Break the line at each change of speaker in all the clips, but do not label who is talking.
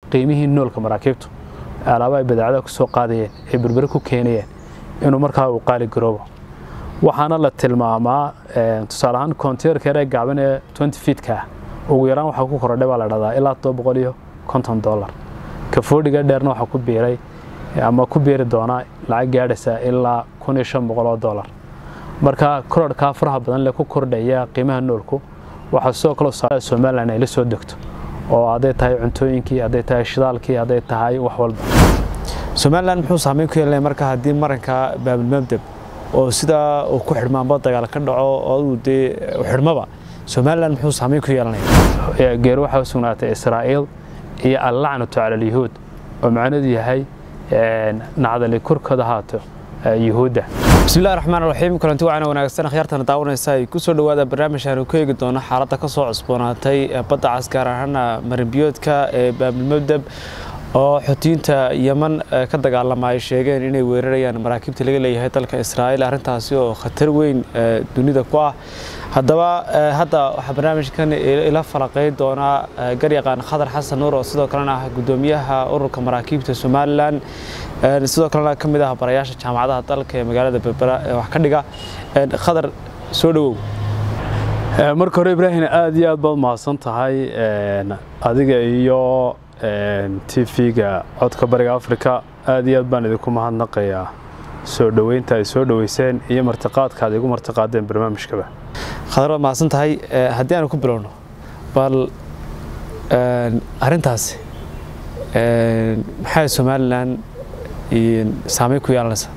qiimihii noolka maraakiibtu alaaba ay badeecada ku soo qaadayeen ay berbere ku keenayeen inuu markaa uu qaali garoobo waxaana la tilmaamaa tusaale ahaan konteerka yaree gaaban ee twenty feetka ah ugu yaraan waxaa ku korodhay baa la dhahdaa ilaa todoba boqol iyo konton dollar kafoodhiga dheerna waxaa ku biiray ama ku biiri doona lacag gaadhaysa ilaa kun iyo shan boqol oo dollar marka korodhkaa faraha badan le ku kordhaya qiimaha noolku waxaa sidoo kale somalilan ay la soo degto oo hadday tahay cuntooyinkii hadday tahay shidaalkii hadday tahay wax walba
somalilan muxuu saameyn ku yeelanaya marka haddii maranka baabilmabdeb oo sidaa uu ku xidhmaanba dagaal ka dhaco oo uu dee xidhmaba somalilan muxuu saameyn ku yeelanaya
geer waxaa sugnaatay israa'iil iyo allacnatu cala alyahuud oo macnadu yahay nacdali korkooda haato yuhuudda
bismillahi raxmaan raxiim kulanti wacana wanaagsan akhyaartana daawanaysa ay ku soo dhowaada barnaamij aanu ku eegi doono xaaladda ka soo cusboonaatay badda cas gaar ahaana marinbiyoodka ee baabilmabdeb oo xoutiyiinta yeman ka dagaalama ay sheegeen inay weerarayaan maraakiibta laga leeyahay dalka israa'iil arrintaasi oo khatar weyn dunida ku ah haddaba hadda waxaa barnaamijkan ila falaqayn doonaa garyaqaan khadar xasan nuur oo sidoo kalena ah guddoomiyaha ururka maraakiibta somalilan sidoo kalena ka mid ah barayaasha jaamacadaha dalka ee magaalada berbera ee wax ka dhiga khadar soo dhowow
marka hore ibraahim aad iyo aad baad mahadsan tahay adiga iyo tv-ga codka bariga africa aad iyo aad baan idinku mahadnaqayaa soo dhoweynta ay soo dhoweyseen iyo martiqaadka aad igu martiqaadeen barnaamijkaba
khadar waad mahadsan tahay haddii aanu ku bilowno bal arrintaasi maxay somalilan saameyn ku yeelanaysaa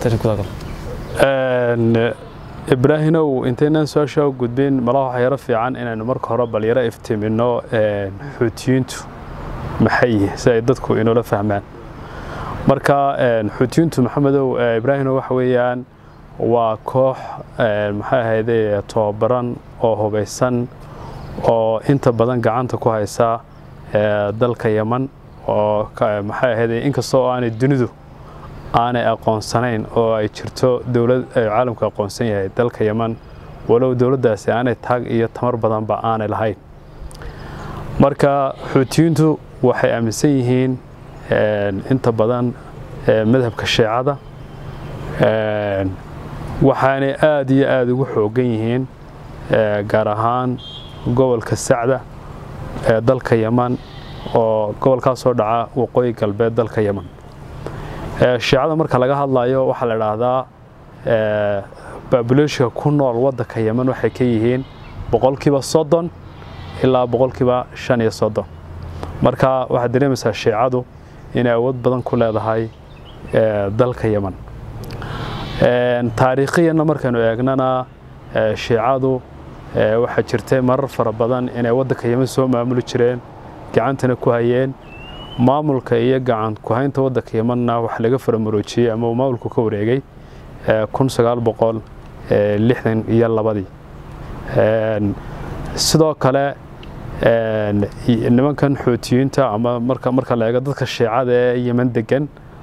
ibraahinow intaynaan su-aasha u gudbin malaha waxaa yaro fiican inaynu marka hore bal yaro iftiimino xuutiyiintu maxay yihiin si ay dadku inoola fahmaan marka xuutiyiintu maxamedow ibraahimow waxa weeyaan waa koox maxay ahayde tobabaran oo hubaysan oo inta badan gacanta ku haysa dalka yeman oo maxay ahayde inkasta oo aanay dunidu aanay aqoonsanayn oo ay jirto dowlad caalamku aqoonsan yahay dalka yeman walow dowladdaasi aanay taag iyo tamar badanba aanay lahayn marka xuutiyiintu waxay aaminsan yihiin inta badan madhabka sheecada waxaanay aad iyo aada ugu xoogan yihiin gaar ahaan gobolka sacda ee dalka yeman oo gobolkaasoo dhaca waqooyi galbeed dalka yeman shiicada marka laga hadlayo waxaa la idhaahdaa babuleeshika ku nool waddanka yeman waxay ka yihiin boqolkiiba soddon ilaa boqolkiiba shan iyo soddon marka waxaad dareemaysaa shiicadu inay awood badan ku leedahay dalka yeman taariikhiyanna markaynu eegnana shiicadu waxaa jirtay marar fara badan inay waddanka yeman soo maamuli jireen gacantana ku hayeen maamulka iyo gacan ku-haynta waddanka yemanna wax laga faramuroojiyey ama uu maamulku ka wareegay kun sagaal boqol lixdan iyo labadii sidoo kale nimankan xuutiyiinta ama marka marka la eego dadka shiicada ee yeman degan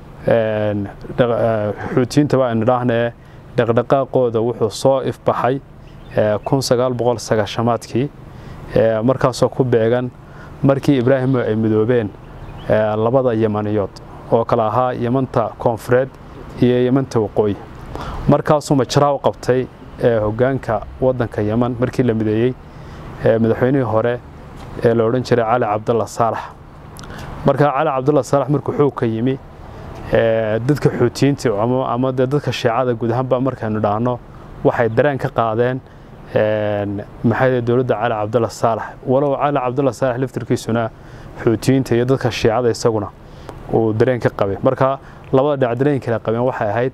xuutiyiintaba aynu idhaahnee dhaqdhaqaaqooda wuxuu soo ifbaxay kun sagaal boqol sagaashamaadkii markaasoo ku beegan markii ibraahimo ay midoobeen labada yemaniyood oo kale ahaa yemanta koonfureed iyo yemanta waqooyi markaasuu majraa u qabtay hoggaanka waddanka yeman markii la mideeyey madaxweynihii hore ee la odhan jiray cali cabdalla saalax marka cali cabdalla saalax markuu xoogka yimi dadka xuutiyiinta ama dee dadka shiicada guud ahaanba markaynu dhaahno waxay dareen ka qaadeen maxay dowladda cali cabdalla saalax walow cali cabdalla saalax laftirkiisuna xuutiyiinta iyo dadka shiicada isaguna uu dareen ka qabay marka labada dhinac dareen kala qabeen waxay ahayd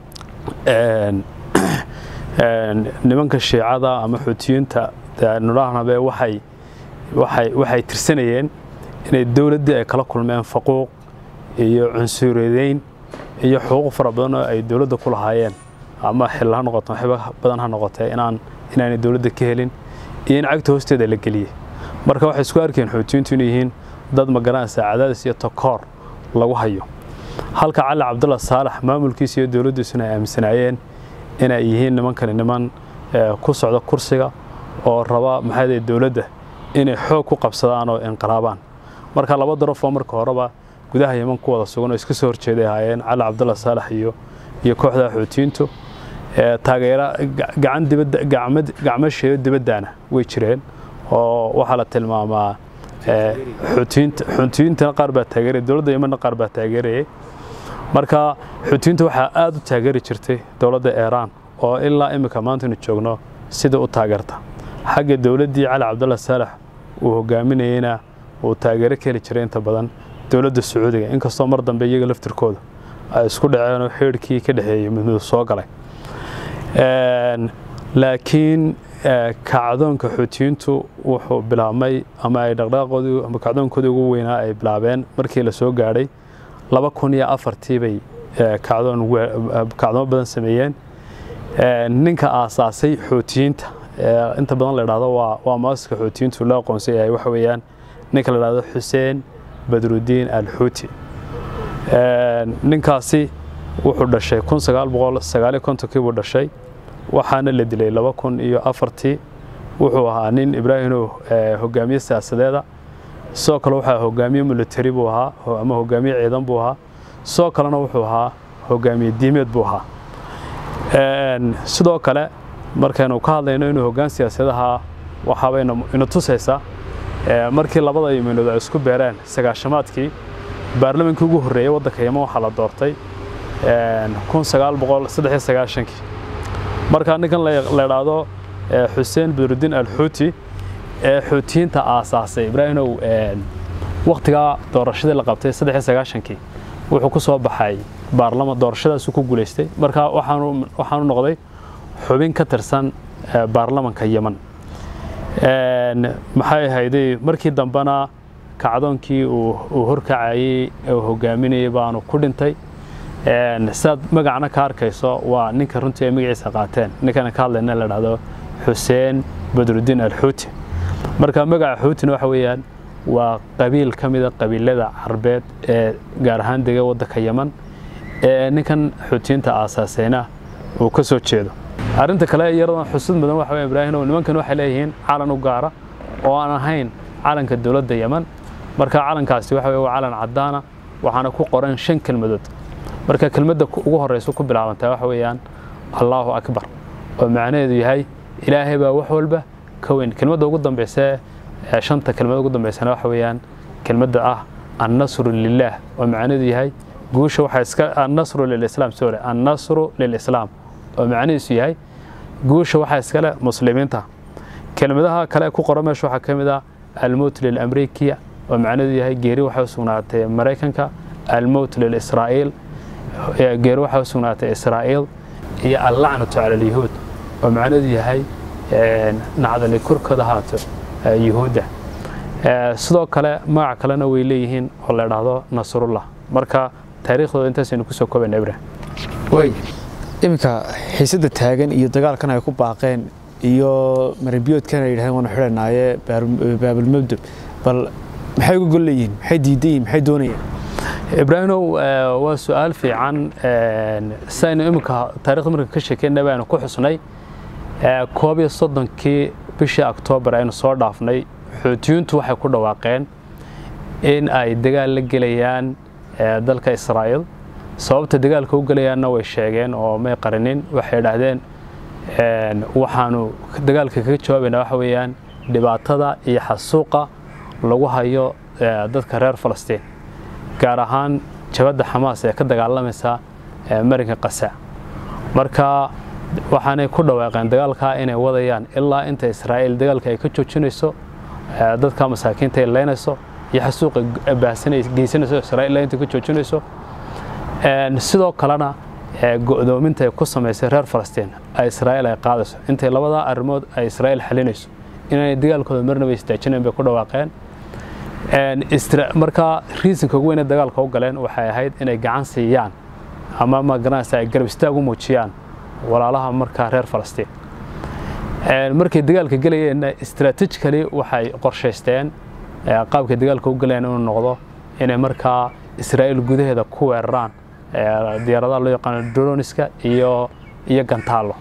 nimanka shiicada ama xuutiyiinta nudhahnabe waxay waxay waxay tirsanayeen inay dowladdii ay kala kulmeen faquuq iyo cunsuriyadeyn iyo xuquuq fara badan oo ay dowladda ku lahaayeen ama xil ha noqoto waxba badan ha noqotee inaan inaanay dowladda ka helin iyo in cagta hoosteeda la geliyey marka waxay isku arkeen xuutiyiintu inay yihiin dad magaranaysa cadaadis iyo takoor lagu hayo halka cali cabdulla saalax maamulkiisa iyo dowladdiisuna ay aaminsanaayeen inay yihiin nimankani niman ku socda kursiga oo raba maxay dowladda inay xoog ku qabsadaan oo inqilaabaan marka laba darafoo marka horeba gudaha yeman ku wada sugan oo iska soo horjeeday ahaayeen cali cabdulla saalax iyo iyo kooxda xuutiyiintu taageera gacan dibadda gacmad gacmasheeyo dibaddaana way jireen oo waxaa la tilmaamaa xuutiyiinta xuutiyiintana qaar baa taageeraya dowladda yemanna qaar baa taageerayay marka xuutiyiinta waxaa aada u taageeri jirtay dowladda iiraan oo ilaa iminka maanta inu joogno sida u taageerta xagga dowladdii cali cabdulla saalax uu hogaaminayeyna uu taageero ka heli jiray inta badan dowladda sacuudiga inkastoo mar dambe iyaga laftirkooda ay isku dhaceen oo xeerhkii ka dhexeeyey midmid soo galay laakiin kacdoonka xuutiyiintu wuxuu bilaabmay ama ay dhaqdhaqaaqoodii ama kacdoonkoodii ugu weynaa ay bilaabeen markii la soo gaadhay laba kun iyo afartii bay kacdoon kacdoomo badan sameeyeen ninka aasaasay xuutiyiinta inta badan la idhahdo waa waa maaska xuutiyiintu loo aqoonsan yahay waxa weeyaan ninka la idhahdo xuseen badrudiin alxuuti ninkaasi wuxuu dhashay kun sagaal boqol sagaaliyo kontonkii buu dhashay waxaana la dilay laba kun iyo afartii wuxuu ahaa nin ibraahimow hogaamiye siyaasadeeda sidoo kale waxaa hogaamiye military buu ahaa ama hogaamiye ciidan buu ahaa sidoo kalena wuxuu ahaa hogaamiye diimeed buu ahaa sidoo kale markaynu ka hadlayno inuu hoggaan siyaasadaha waxaabayna ina tusaysaa markii labada yiminood ay isku beereen sagaashamaadkii baarlamankii ugu horreeyey waddanka yeman waxaa la doortay kun sagaal boqol saddex iyo sagaashankii marka ninkan la idhaahdo xuseen badrudiin alxuuti ee xuutiyiinta aasaasay ibraahimow wakhtigaa doorashadii la qabtay saddex iyo sagaashankii wuxuu ku soo baxay baarlama doorashadaasuu ku guulaystay marka waxaanu waxaanu noqday xubin ka tirsan baarlamanka yeman maxay ahayday markii dambena kacdoonkii uu horkacayey uu hogaaminayay baanu ku dhintay sidaad magacna ka arkayso waa ninka runtii ay magaciisa qaateen ninkana ka hadlayna la dhahdo xuseen badrudiin alxuuti marka magaca xuutina waxa weeyaan waa qabiil ka mida qabiilada carbeed ee gaar ahaan dega waddanka yeman ee ninkan xuutiyiinta aasaasayna uu ka soo jeedo arrinta kale iyaradan xusud mudan waxa weya ibraahimow nimankan waxay leeyihiin calan u gaara oo aan ahayn calanka dowladda yeman marka calankaasi waxa weye waa calan caddaana waxaana ku qoran shan kelmadood marka kelmadda ugu horreysa ku bilaabantaa waxa weeyaan allaahu akbar oo macnaheedu yahay ilaahay baa wax walba ka weyn kelmadda ugu dambaysa ee shanta kelmad ugu dambaysana waxa weeyaan kelmadda ah annasru lilaah oo macnaheedu yahay guusha waxaa iska annasru lilislaam sorry annasru lilislaam oo macnihiisu yahay guusha waxaa iskale muslimiinta kelmadaha kale ku qoran meesha waxaa ka mid ah almowt lilamrikiya oo macnaheedu yahay geeri waxay u sugnaatay maraykanka almowt lilisraa'iil geeri waxay u sugnaatay israa'iil iyo allacnatu cala alyahuud oo macnaheedu yahay nacdali korkooda haato yuhuudda sidoo kale magac kalena way leeyihiin oo la idhaahdo nasrullah marka taariikhdooda intaasaynu kusoo koobayna ibrahim
iminka xiisadda taagan iyo dagaalkan ay ku baaqeen iyo maranbiyoodkan ay yidhahdeen waanu xidhanaaye baabulmabdeb bal maxay uga gol leeyihiin maxay diidan yihin maxay doonayaan
ibraahimow waa su-aal fiican saynu iminka taarikhda marka ka sheekeyna baynu ku xusnay koob iyo soddonkii bishii oktoobar aynu soo dhaafnay xuutiyiintu waxay ku dhawaaqeen in ay dagaal la gelayaan dalka israa'iil sababta dagaalka u gelayaanna way sheegeen oo may qarinin waxay idhaahdeen waxaanu dagaalka kaga jawaabaynaa waxa weeyaan dhibaatada iyo xasuuqa lagu hayo dadka reer falastiin gaar ahaan jabadda xamaas ee ka dagaalamaysa marinka qasa marka waxaanay ku dhawaaqeen dagaalkaa inay wadayaan ilaa inta israa'iil dagaalka ay ka joojinayso dadka masaakiinta ay leynayso iyo xasuuqa baahsanay geysanayso israa'iil ilaa inta ka joojinayso sidoo kalena go'doominta ay ku samaysay reer falastiin ay israa'iil ay qaadayso intay labadaa arrimood ay israa'iil xalinayso inaanay dagaalkooda marnaba istaajinayn bay ku dhawaaqeen marka riisanka ugu weyne dagaalka u galeen waxay ahayd inay gacan siiyaan ama magaranaysa ay garab istaag u muujiyaan walaalaha markaa reer falastiin markay dagaalka gelayeenna strategically waxay qorshaysteen qaabkay dagaalka u galayeen inuu noqdo inay markaa israa'iil gudaheeda ku weeraraan diyaaradaha loo yaqaano droniska iyo iyo gantaalo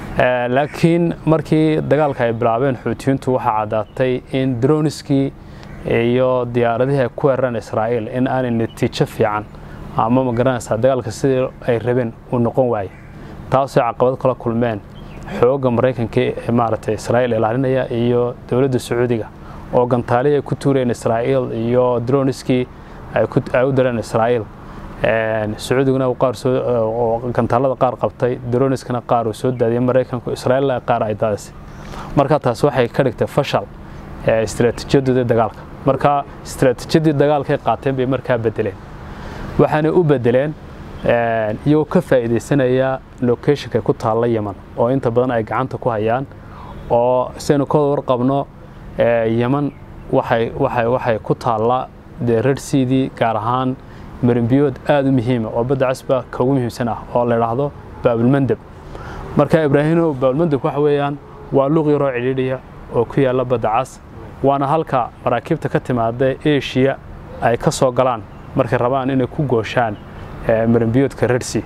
laakiin markii dagaalka ay bilaabeen xuutiyiintu waxaa caddaatay in droniskii iyo diyaaradihii ay ku weerareen israa'iil in aanay natiijo fiican ama ma garanaysaa dagaalka sidii ay rabeen uu noqon waaye taasoo caqabad kala kulmeen xoogga maraykanka ee maaragtay israa'iil ilaalinaya iyo dowladda sacuudiga oo gantaalihii ay ku tuureen israa'iil iyo droniskii ay u direen israa'iil sacuudiguna qaar oo gantaalada qaar qabtay droniskana qaar uu soo daadiyay maraykanku israa'iilna qaar ay daadisay marka taas waxay ka dhigtay fashal istiraatiijiyadooda dagaalka marka istiraatiijiyadii dagaalkay qaateen bay markaa bedeleen waxaanay u bedeleen iyagoo ka faa'iidaysanaya locationka ku taalla yeman oo inta badan ay gacanta ku hayaan oo sidaynu ka warqabno yeman waxay waxay waxay ku taalla dee rarhsiidii gaar ahaan marimbiyood aada u muhiima oo badda casba ka ugu muhiimsan ah oo la idhaahdo baabulmandeb marka ibraahimow baabulmandeb waxa weeyaan waa luuq yaroo cidhiidhiya oo ku yaalla badda cas waana halka maraakiibta ka timaada eshiya ay ka soo galaan markay rabaan inay ku gooshaan marimbiyoodka rarsi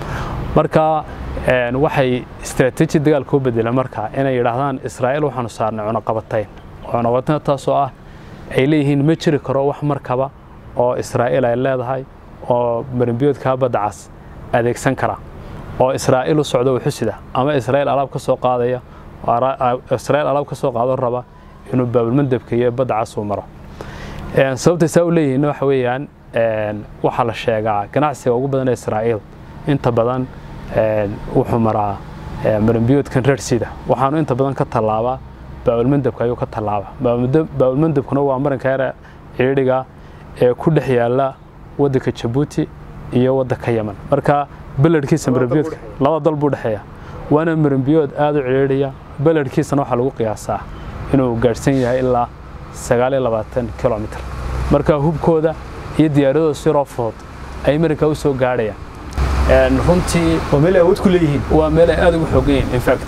marka waxay istaraatiiji dagaalka u bedeleen marka inay yidhaahdaan israa'iil waxaanu saarnay cunaqabatayn cunaqabatayn taasoo ah ay leeyihiin ma jiri karo wax markaba oo israa'iil ay leedahay oo marimbiyoodka badda cas adeegsan kara oo israa'iil u socdo wuxusida ama israa'iil alaab ka soo qaadaya israa'iil alaab ka soo qaado raba inuu baabulmandebka iyo badda cas uu maro sababtay saa u leeyihiin waxa weeyaan waxaa la sheegaa ganacsiga ugu badan ee israa'iil inta badan wuxuu maraa marimbiyoodkan reersida waxaanu inta badan ka tallaabaa baabulmandebka ayuu ka tallaabaa baabulmandebkuna waa marinka yare ciidhiga ee ku dhex yaalla waddanka jabuuti iyo waddanka yeman marka beledkiisa marimbiyoodka laba dal buu dhexeeya waana marimbiyood aada u ciidhiya beledkiisana waxaa lagu qiyaasaa inuu gaadhsan yahay ilaa sagaal iyo labaatan kilomitr marka hubkooda iyo diyaaradooda siroo fudud ay marinka u soo gaadhayaan runtii
waa meel ay awood ku leeyihiin
waa meel ay aada ugu xoogan yihiin infact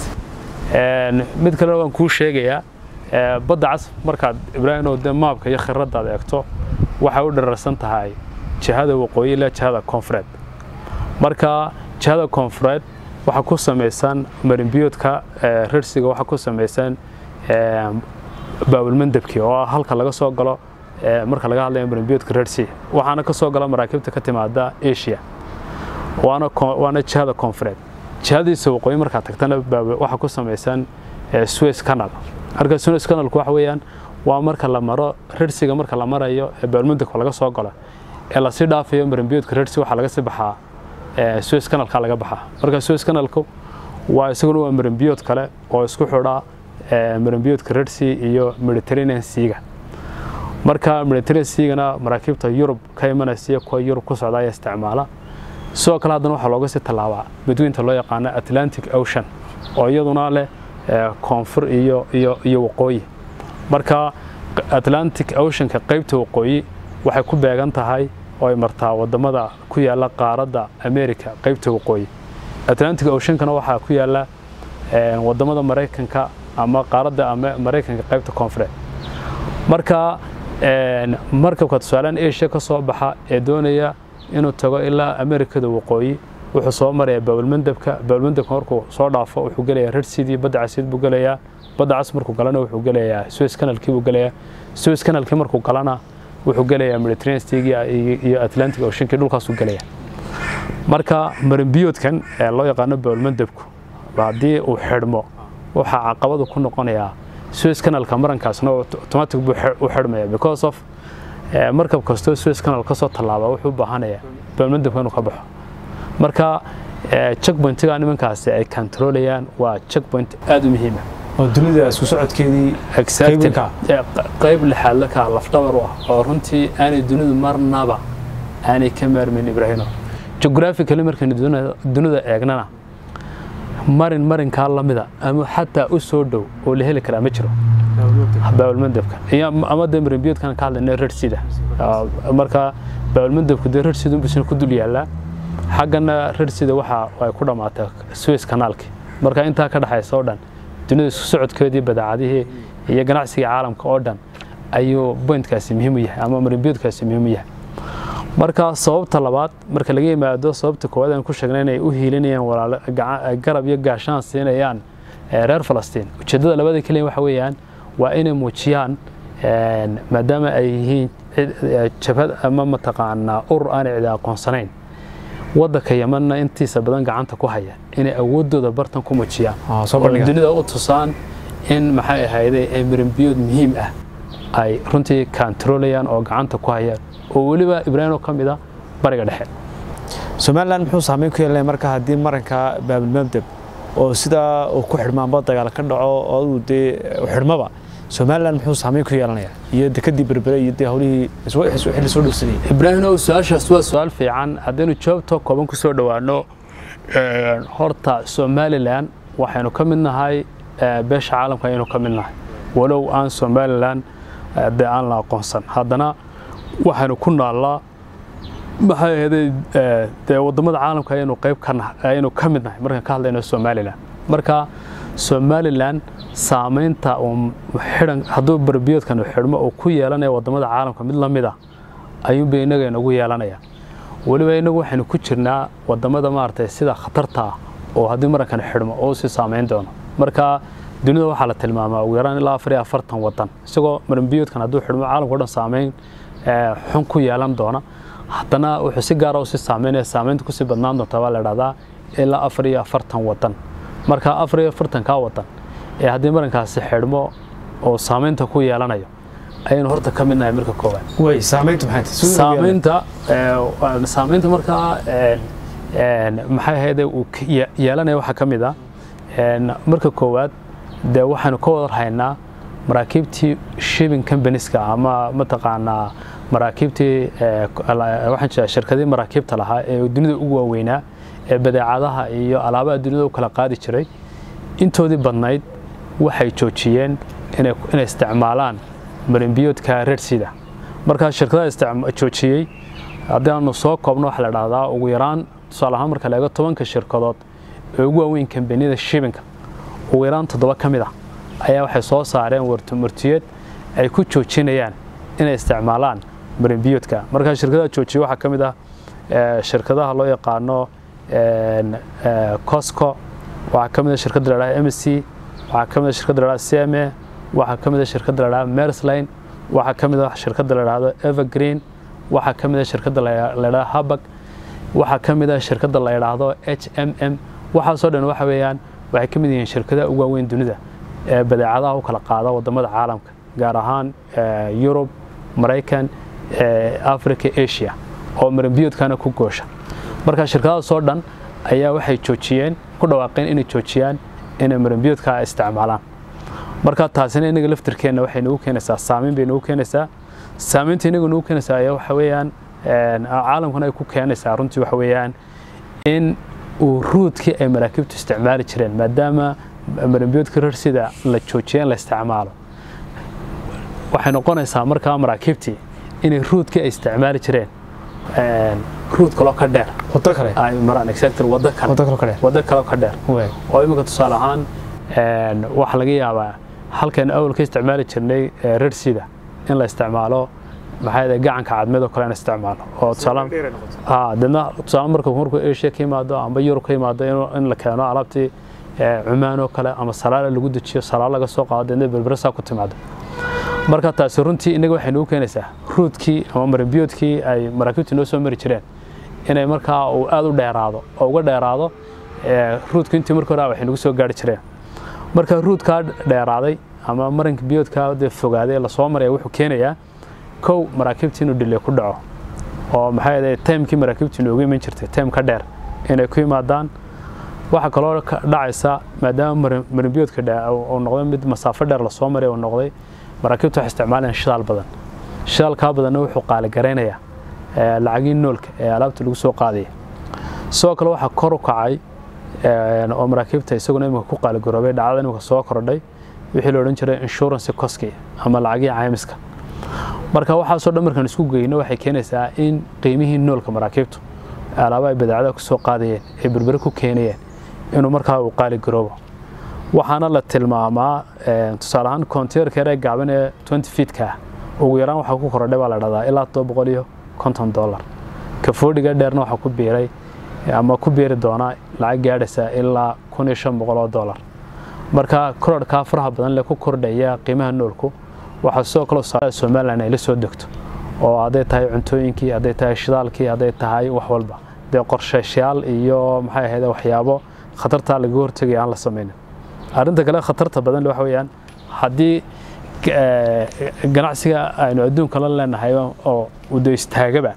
mid kalena waan kuu sheegayaa badda cas markaad ibraahimow dee maabka iyo khiradaad eegto waxay u dhararsan tahay jihada waqooyi ilaa jihada koonfureed marka jihada koonfureed waxaa ku samaysan marimbiyoodka rarsiga waxaa ku samaysan baabulmandebkii oo ah halka laga soo galo marka laga hadlayo marimbiyoodka rarsi waxaana ka soo gala maraakiibta ka timaada asia waana jihada koonfureed jihadiisa waqooyi markaad tagtana waxaa ku samaysan suez canal marka suez canalku waxa weeyaan waa marka la maro rarsiga marka la marayo ee baabulmandebka laga soo galo ee lasii dhaafayo marimbiyoodka rarsi waxaa laga sii baxaa suez canalka laga baxaa marka suez canalku waa isaguna waa marimbiyood kale oo isku xidha marimbiyoodka rarsi iyo mediterranean seaga marka mediterranean seagana maraakiibta yurub ka imanaysa kuwa yurub ku socda ayaa isticmaala sidoo kale haddana waxaa looga sii tallaabaa badweynta loo yaqaano atlantic ocean oo iyaduna leh koonfur iyo iyo iyo waqooyi marka atlantic oceanka qaybta waqooyi waxay ku beegan tahay oo ay martaa wadamada ku yaala qaaradda america qaybta waqooyi atlantic oceankana waxaa ku yaala wadamada maraykanka ama qaaradda maraykanka qaybta koonfureed marka markabka tusaalaan asia ka soo baxa ee doonaya inuu tago ilaa amerikada waqooyi wuxuu soo maraya baabulmandebka baabulmandebka markuu soo dhaafo wuxuu gelayaa rarsidii badda casiid buu gelayaa badda cas markuu galana wuxuu gelayaa suez canalkii buu gelayaa suez canalkii markuu galana wuxuu gelayaa mediterranean seagii iyo atlantic oceankii dhulkaasuu gelayaa marka marimbiyoodkan ee loo yaqaano baabulmandebku haddii uu xidhmo waxaa caqabadu ku noqonayaa suez canalka marankaasna automatic buu u xidhmaya because of markab kastoo suez canal ka soo tallaaba wuxuu u baahanaya baabulmandebka inuu ka baxo marka checkpointiga nimankaasi ay controlayaan waa checkpoint aada u muhiima
oo dunida isku socodkeedii
qayb lixaadla ka lafdhabar u ah oo runtii aanay dunidu marnaba aanay ka maarmayn ibraahino geographically markaynu dunida eegnana marin marinkaa lamida ama xataa u soo dhow oo la heli karaa ma jiro baabulmandebka ama dee marimbiyoodkan ka hadlayna rarsida marka baabulmandebku dee rarsid unbusina ku dul yaallaa xaggana rarsida waxa ay ku dhammaatay suez kanaalki marka intaa ka dhexaysa oo dhan dunida isku socodkeedii badeecadihii iyo ganacsigii caalamka oo dhan ayuu bointkaasi muhiim u yahay ama marimbiyoodkaasi muhiim u yahay marka sababta labaad marka laga yimaado sababta koowaad aan ku sheegnay inay u hiilinayaan garab iyo gaashaan siinayaan reer falastiin ujeeddada labada keliya waxa weeyaan waa inay muujiyaan maadaama ay yihiin jabhad ama mataqaanaa urur aanay cidi aqoonsanayn waddanka yamanna intiisa badan gacanta ku haya inay awoodooda bartan ku mujiyaan oo dunida u tusaan in maxay ahayde ay marinbiyood muhiim ah ay runtii kantarolayaan oo gacanta ku hayaan oo weliba ibraahim oo ka mid a bariga dhexe
somalilan muxuu saameyn ku yeelanaya marka haddii maranka baabilmabdeb oo sidaa uu ku xidhmaanba dagaal ka dhaco oo aduu dee xidhmaba somalilan muxuu saameyn ku yeelanaya iyo dekadii berbere iyo dee howlihii xilli soo dhowsanayay
ibraahim ow su-aashaas waa su-aal fiican haddaynu jawaabtoo kooban ku soo dhowaano horta somalilan waxaynu ka mid nahay beesha caalamka ayaynu ka mid nahay walow aan somalilan dee aan la aqoonsan haddana waxaynu ku naallaa maxay ahayday dee waddamada caalamka ayaynu qayb ka nahay ayaynu ka mid nahay markaan ka hadlayno somalilan marka somalilan saamaynta xidhan hadduu barbiyoodkan xidhmo uu ku yeelanaya waddamada caalamka mid la mid ah ayuunba innaga inagu yeelanaya weliba innagu waxaynu ku jirnaa waddamada maaragtay sida khatarta ah oo haddii marankan xidhmo oo sii saamayn doono marka dunida waxaa la tilmaamaa ugu yaraan ilaa afar iyo afartan waddan isagoo maranbiyoodkan hadduu xidhmo caalamka o dhan saamayn xun ku yeelan doona haddana wuxuu si gaara usii saameynaya saamaynta kusii badnaan doonta baa la idhahdaa ilaa afar iyo afartan waddan marka afar iyo afartankaa waddan ee haddii marankaasi xidhmo oo saamaynta ku yeelanayo ayaynu horta ka mid nahay marka koowaad
way saamayntu maxay
saamaynta saamaynta markaa maxay ahayde uu yeelanaya waxaa ka mid ah marka koowaad dee waxaanu ka wada haynaa maraakiibtii shipping companies-ka ama mataqaanaa maraakiibtii waxaan jeedaa shirkadii maraakiibta lahaa ee dunida ugu waaweynaa ee badeecadaha iyo alaabaha dunida u kala qaadi jiray intoodii badnayd waxay joojiyeen inay isticmaalaan marinbiyoodka reersida markaa shirkadaha joojiyey haddii aanu soo koobno waxaa la dhahdaa ugu yaraan tusaale ahaan marka la eego tobanka shirkadood ee ugu waaweyn kambaniyada shibinka ugu yaraan toddoba ka mid ah ayaa waxay soo saareen wartumurtiyeed ay ku joojinayaan inay isticmaalaan marinbiyoodka markaa shirkadaha joojiya waxaa ka mid ah shirkadaha loo yaqaano cosco waxaa ka mid ah shirkadda la dhaha mc waxaa ka mid ah shirkadda la dhaha cma waxaa ka mid ah shirkadda la dhaha mersline waxaa ka mid ah shirkadda la dhahdo evergreen waxaa ka mid ah shirkadda la dhaha habag waxaa ka mid ah shirkadda la yidhaahdo h m m waxaasoo dhan waxa weeyaan waxay ka mid yihiin shirkadaha ugu waaweyn dunida ee badeecadaha u kala qaada waddamada caalamka gaar ahaan yurub maraykan africa asia oo maranbiyoodkana ku goosha marka shirkadahaasoo dhan ayaa waxay joojiyeen ku dhawaaqeen inay joojiyaan inay maranbiyoodka isticmaalaan marka taasina inaga laftirkeenna waxay nagu keenaysaa saamayn bay nagu keenaysaa saamaynta inaga nagu keenaysaa ayaa waxa weeyaan caalamkuna ay ku keenaysaa runtii waxa weeyaan in uu ruudkii ay maraakiibtu isticmaali jireen maadaama maranbiyoodka rarsida la joojiyeen la isticmaalo waxay noqonaysaa markaa maraakiibtii inay ruudkii ay isticmaali jireen ruud kaloo ka dheer
wado kale
ay maraan exactly wado kale
wado kale ka dheer
wado kaloo ka dheer
way
oo imika tusaale ahaan waxaa laga yaabaa halkan awal ka isticmaali jirnay rarsida in la isticmaalo maxaa yidhaha gacanka cadmeed oo kale in isticmaalo oo tusaale haa dadna tusaale marka markuu asia ka yimaado amba yurub ka yimaado in la keeno alaabtii cumaan oo kale ama salaala lagu dejiyo salaalo laga soo qaado deedna berbersaa ku timaado marka taasi runtii innaga waxay nagu keenaysaa ruudkii ama maranbiyoodkii ay maraakiibtu noo soo mari jireen inay markaa uu aad u dheeraado oo uga dheeraado ruudku intii marka hore waxay nagu soo gaari jireen marka ruudkaa dheeraaday ama maranka biyoodkaa dee fogaaday lasoo maraya wuxuu keenayaa kow maraakiibtii inuu dhile ku dhaco oo maxaa yeelay taymkii maraakiibtii noogu iman jirtay taym ka dheer inay ku yimaadaan waxaa kaloo dhacaysa maadaama maranbiyoodka uu noqday mid masaafo dheer lasoo maray uu noqday maraakiibtu waxay isticmaalayaan shidaal badan shidaalkaa badanna wuxuu qaaligaraynayaa lacagii noolka ee alaabta lagu soo qaadaya sidoo kale waxaa kor u kacay oo maraakiibta isaguna imika ku qaaligaroobay dhacdada imika soo kordhay wixii la odhan jiray insurance coski ama lacagii caymiska marka waxaasoo dhan markaan isku geyno waxay keenaysaa in qiimihii noolka maraakiibtu alaaba ay badeecadaha ku soo qaadayeen ay berbere ku keenayeen inuu markaa uu qaaligaroobo waxaana la tilmaamaa tusaale ahaan konteerka yar ee gaaban ee 20 fiitka ah ugu yaraan waxaa ku korodhay baa la dhahdaa ilaa todoba boqol iyo konton dollar kafoodhiga dheerna waxaa ku biiray ama ku biiri doonaa lacag gaadhaysa ilaa kun iyo shan boqol oo dollar marka kororhkaa faraha badan le ku kordhaya qiimaha noolku waxaa sidoo kale somalilan ay la soo degto oo hadday tahay cuntooyinkii hadday tahay shidaalkii hadday tahay wax walba dee qorshayshayaal iyo maxay ahayd waxyaabo khatartaa laga hortegaya aan la samaynin arrinta kale khatarta badan waxa weeyaan haddii ganacsiga aynu adduunka la leenahay oo udo istaagaba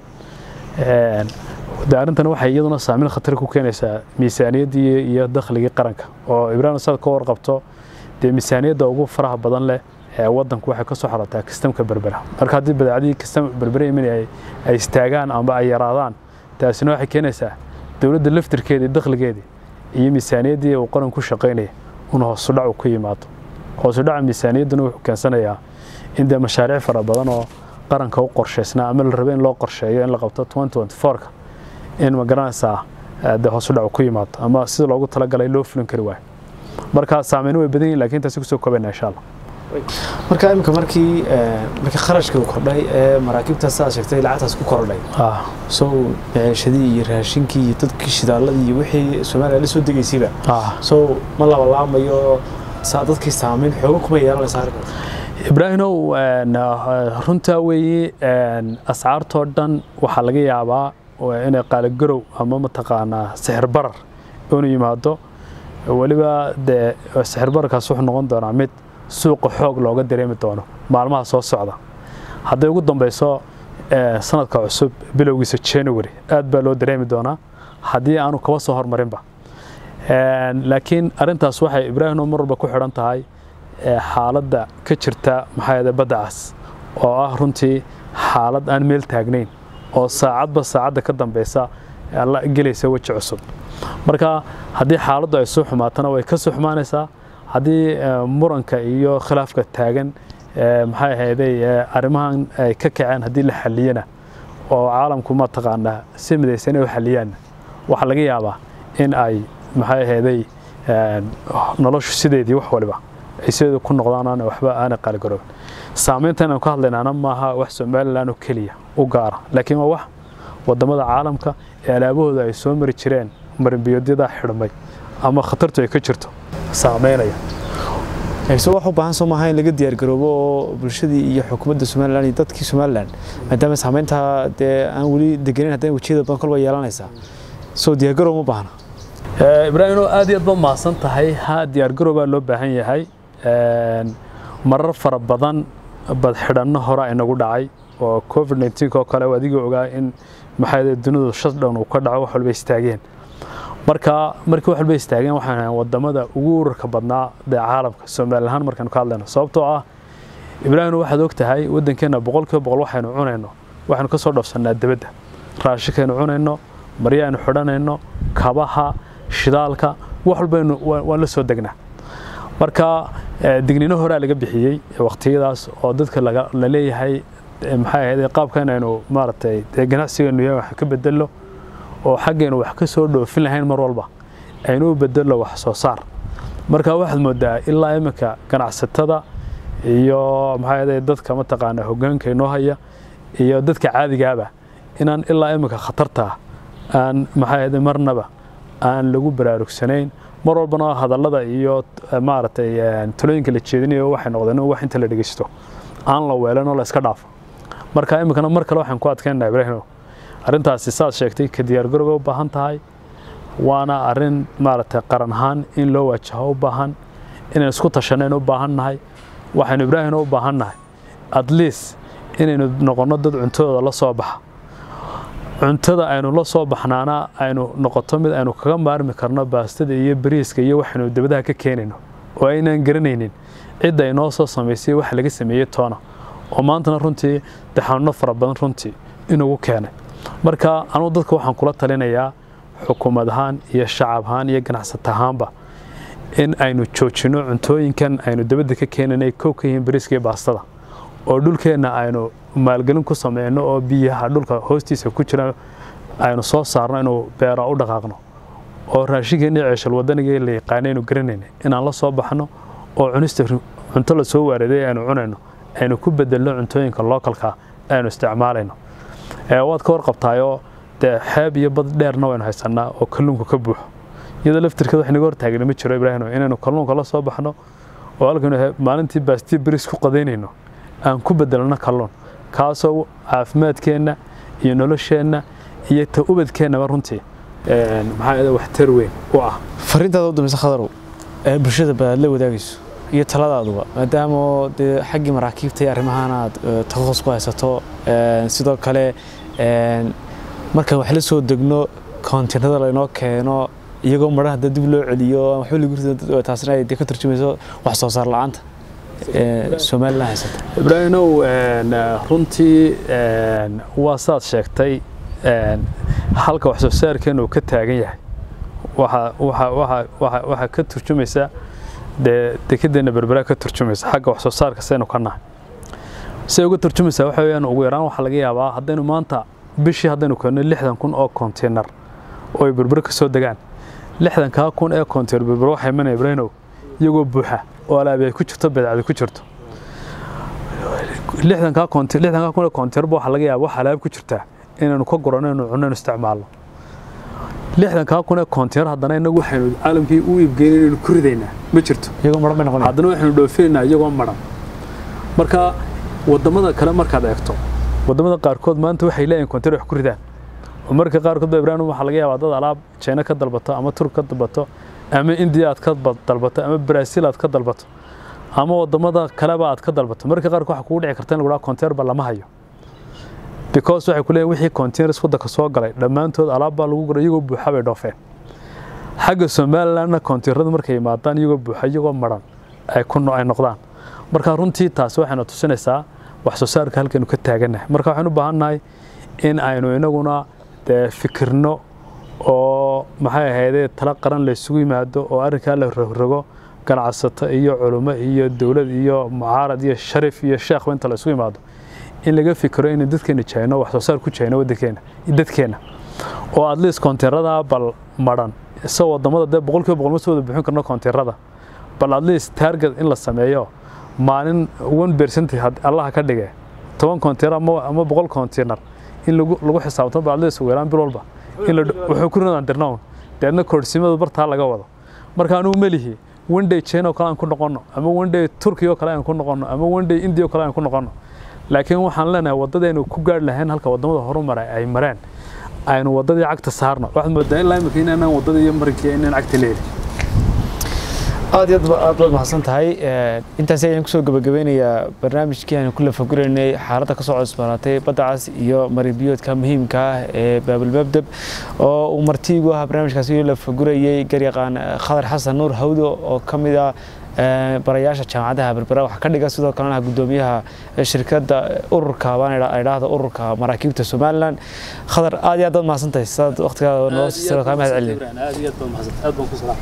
de arrintan waxay iyaduna saameyn khatar ku keenaysaa miisaaniyaddii iyo dakhligii qaranka oo ibraahim saad ka warqabto dee miisaaniyadda ugu faraha badan leh ee waddanku waxay ka soo xorotaa kastamka berbera marka haddii badeecadii kastam berbera imin ay istaagaan amba ay yaraadaan taasina waxay keenaysaa dowladda laftirkeedii dakhligeedii iyo miisaaniyaddii uu qaran ku shaqaynaya una hoosudhac ku yimaado hoosudhaca miisaaniyadduna wuxuu keensanayaa in dee mashaariic fara badan oo qaranka u qorshaysnaa ama la rabo in loo qorsheeyo in la qabto ka in ma garanaysaa dee hoosudhac ku yimaado ama sida loogu talagalay loo fulin kari waayo marka saameyno way badan yihin lakin intaasi kusoo koobayna insha allah
marka imika markii markii kharashkii uu kordhay ee maraakiibtaas aad sheegtay lacagtaas ku kordhay so maciishadii iyo raashinkii iyo dadkii shidaaladii iyo wixii soomaaliya la soo degaysayba so ma labalaamayo dadkii saameyn xoogo kuma yeelanaysa arrinkaas
ibraahimow runtaa weeye ascaartoo dhan waxaa laga yaabaa inay qaaligarow ama mataqaanaa sixir barar inuu yimaado weliba dee sixir bararkaas wuxuu noqon doonaa mid suuqa xoog looga dareemi doono maalmaha soo socda hadday ugu dambeyso sanadka cusub bilowgiisa january aad baa loo dareemi doonaa haddii aanu kaba soo hormarinba laakiin arintaas waxay ibraahim mar walba ku xidhan tahay xaaladda ka jirta maxaa badda cas oo ah runtii xaalad aan meel taagnayn oo saacadba saacadda ka dambeysa la gelaysa weji cusub marka haddii xaaladdu ay soo xumaatana way ka soo xumaanaysaa haddii muranka iyo khilaafka taagan maxay ahayday arrimahan ay ka kaceen haddii la xaliyana oo caalamku mataqaanaa si midaysan u xaliyaan waxaa laga yaabaa in ay maxay ahayday noloshu sideedii wax waliba ay sideedu ku noqdaan waxba aanay qaaligaroobin saameynta inaan ka hadlaynaana maaha wax somalilan oo keliya u gaara laakiin waa wax wadamada caalamka ee alaabahooda ay soo mari jireen marinbiyoodyada xidhmay ama khatartu ay ka jirto saameynaya
so wax u baahan soo maaha in laga diyaargaroobo oo bulshadii iyo xukuumadda somalilan iyo dadkii somalilan maadaama saameynta dee aan weli degenayn haddana wejiyada badan kolba yeelanaysaa soo diyaargaroob ma baahna
ibraahim aad iyo aad ba mahadsan tahay ha diyaargarow baa loo baahan yahay marar fara badan badxidhanno hore inagu dhacay oo covid 19 oo kale adiga ogaa in maxay dunidu shutdown uu ka dhaco wax walba istaageen marka markii wax walba istaageen waxaan ahay wadamada ugu urarka badnaa dee caalamka Soomaali ahaan markaan ka hadlayno sababtoo ah Ibraahim waxaad og tahay wadankeena boqolkiiba boqol waxaynu cunayno waxaanu ka soo dhafsanaa dibadda raashinkeenu cunayno maryaanu xidhanayno kabaha shidaalka wax walbaynu waan la soo degnaa marka dignino horaa laga bixiyey waqtiyadaas oo dadka la leeyahay maxay ahayd qaabkan aynu maaragtay dee ganacsigeenu yahay wax ka bedello oo xaggeenu wax ka soo dhoofin lahayn mar walba aynu u bedello wax soo saar marka waxaad moodaa ilaa iminka ganacsatada iyo maxay ahayd dadka mataqaana hoggaanka inoo haya iyo dadka caadigaaba inaan ilaa iminka khatarta aan maxay ahayd marnaba aan lagu baraarugsanayn mar walbana hadallada iyo maaragtay talooyinka la jeedinayo waxay noqdeen wax inta la dhegeysto aan la weelan oo la iska dhaafo marka iminkana mar kale waxaan ku adkaynaynaa ibraahimo arrintaasi saad sheegtay ka diyaargarowga u baahan tahay waana arrin maaragtay qaran ahaan in loo waajaho u baahan inaan isku tashanayn u baahan nahay waxaynu ibraahimna u baahan nahay at least inaynu noqonno dad cuntadooda la soo baxa cuntada aynu la soo baxnaana aynu noqoto mid aynu kaga maarmi karno baastada iyo bariiska iyo waxaynu dibadaha ka keenayno oo aynaan garanaynin cidda ay noo soo samaysay wax laga sameeyey toona oo maantana runtii daxanuno fara badan runtii inugu keenay marka anugu dadka waxaan kula talinayaa xukuumad ahaan iyo shacab ahaan iyo ganacsata ahaanba in aynu joojino cuntooyinkan aynu dibadda ka keenayno ay kow ka yihiin bariiska iyo baastada oo dhulkeenna aynu maalgelin ku sameyno oo biyaha dhulka hoostiisa ku jira aynu soo saarno inuu beera u dhaqaaqno oo raashinkeennii ceeshal wadaniga la yaqaana aynu garanayna inaan la soo baxno oo cunista cunto la soo waariday aynu cunayno aynu ku bedelno cuntooyinka lookalka aynu isticmaalayno waad ka warqabtaayoo dee xeeb iyo bad dheerna waynu haysanaa oo kalluunku ka buuxo iyadoo laftirkeeda wax naga hortaagna ma jiro ibraahim inaynu kalluunka la soo baxno oo halkaynu maalintii baastii bariis ku qadaynayno aan ku bedelno kalluun kaasoo caafimaadkeenna iyo nolosheenna iyo ta ubadkeennaba runtii maxaa waxtar weyn u ah
fariintaada u dambaysa khadarow ee bulshada baad la wadaagayso iyo taladaduba maadaama dee xaggii maraakiibta iyo arrimahan aad takhasus ku haysato sidoo kale markaan wax la soo degno koontinada laynoo keeno iyagoo madhan hadda dib loo celiyo waxba lagu rido taasina ay ka turjumayso wax soo saar la'aanta somalilan haysata
ibraahimow runtii waa saad sheegtay halka wax soo saarkeena uu ka taagan yahay waxaa ka turjumaysa dee dekedeenna berberaa ka turjumaysa xagga wax soo saarka saynu ka nahay say uga turjumaysaa waxa weeyaan ugu yaraan waxaa laga yaabaa haddaynu maanta bishii haddaynu keenno lixdan kun oo konteynar oo ay berbere ka soo degaan lixdankaa kun ee konteynar berbere waxay imanaya ibraahimow iyagoo buuxa oo alaabi ay ku jirto beedcadi ku jirto lixdankaa kun ee konteynar waxaa laga yaabaa wax alaab ku jirtaa inaynu ka gurano inaynu cunno inaynu isticmaalno lixdankaa kun ee konteynar haddana innagu waxaynu caalamkii u iibgeynay inaynu ku ridaynaa ma jirto
iyagoo madhan bay noqonaya
haddana waxaynu dhoofinaynaa iyagoo madhan marka waddamada kale markaad eegto waddamada qaarkood maanta waxay leeyihin konteynar wax ku ridaan oo marka qaarkood ba ibraahim waxaa laga yaabaa dad alaab china ka dalbato ama turk ka dalbato ama indiya aad ka dalbato ama brazil aad ka dalbato ama waddamada kaleba aad ka dalbato marka qaarkood waxaa kugu dhici karta in lagu dhaha konteynar ba lama hayo because waxay ku leeyihin wixii containers waddanka soo galay dhammaantood alaab baa lagu guray iyagoo buuxa bay dhoofeen xagga somalilandna konteynarada markay yimaadaan iyagoo buuxa iyagoo maran ay ku ay noqdaan marka runtii taasi waxayna tusinaysaa wax soo saarka halkaynu ka taagannahay marka waxaynu u baahannahay in aynu inaguna dee fikirno oo maxay ahaydee tala qaran laysugu yimaado oo arrinkaa la rogrogo ganacsato iyo culummo iyo dowlad iyo mucaarad iyo sharif iyo sheekhba inta la isugu yimaado in laga fikiro inay dadkeena jayno wax soo saar ku jayno waddankeena dadkeena oo at least konteynarada bal madhan isagoo waddamada dee boqolkiiba boqol ma soo wada buuxin karno konteynarada bal at least target in la sameeyo maalin one percent allaha ka dhige toban konteynar ama ama boqol konteynar in lagu lagu xisaabtamo bal at least ugu yaraan bil walba in la wuxuu ku rinaan dirnown deedna koorsimada bartaa laga wado marka anugu melihi one day china oo kale aan ku noqonno ama one day turkiya oo kale aan ku noqonno ama one day india oo kale aan ku noqonno laakiin waxaan leenahay waddadaynu ku gaari lahayn halka waddamada horumara ay mareen aynu waddadii cagta saarno waxaad moodaa ilaa imika inaanaan waddada iyo marinkiya inaan cagta leeli
aad iyo aad baad mahadsan tahay intaasi ayaan kusoo gabagabeynayaa barnaamijkii aan ku lafaguraynay xaaladda ka soo cusbaanaatay badda cas iyo marinbiyoodka muhiimka ah ee baabilmabdeb oo uu martiigu ahaa barnaamijkaasi lafagurayay garyaqaan khadar xasan nuur hawdo oo ka mid ah barayaasha jaamacadaha berbera waxaa ka dhiga sidoo kalena gudoomiyaha shirkadda ururka baan idhaahda ururka maraakiibta somalilan khadar aad iyo aad baad mahadsan tahay sidaad waqtigaada noo siisay kaa mahad celin
aad iyo aad baad mahadsan aad baan ku salaam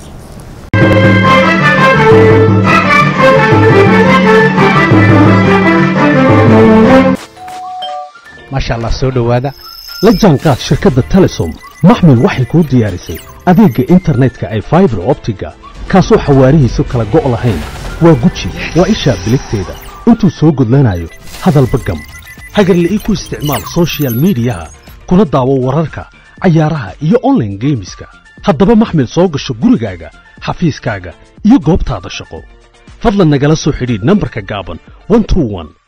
maasha allah soo dhowaada la jaanqaad shirkadda telesom maxmil waxay kuu diyaarisay adeegga internetka ay faibar optiga kaasoo xawaarihiisu kala go' lahayn waa guji waa ishaa biligteeda intuu soo gudlanayo hadalba gam hagarle ii ku isticmaal sochial midiyaha kuna daawo wararka cayaaraha iyo onlaine geemiska haddaba maxmil soo gasho gurigaaga xafiiskaaga iyo goobtaada shaqo fadlan nagala soo xidhiidh nambarka gaaban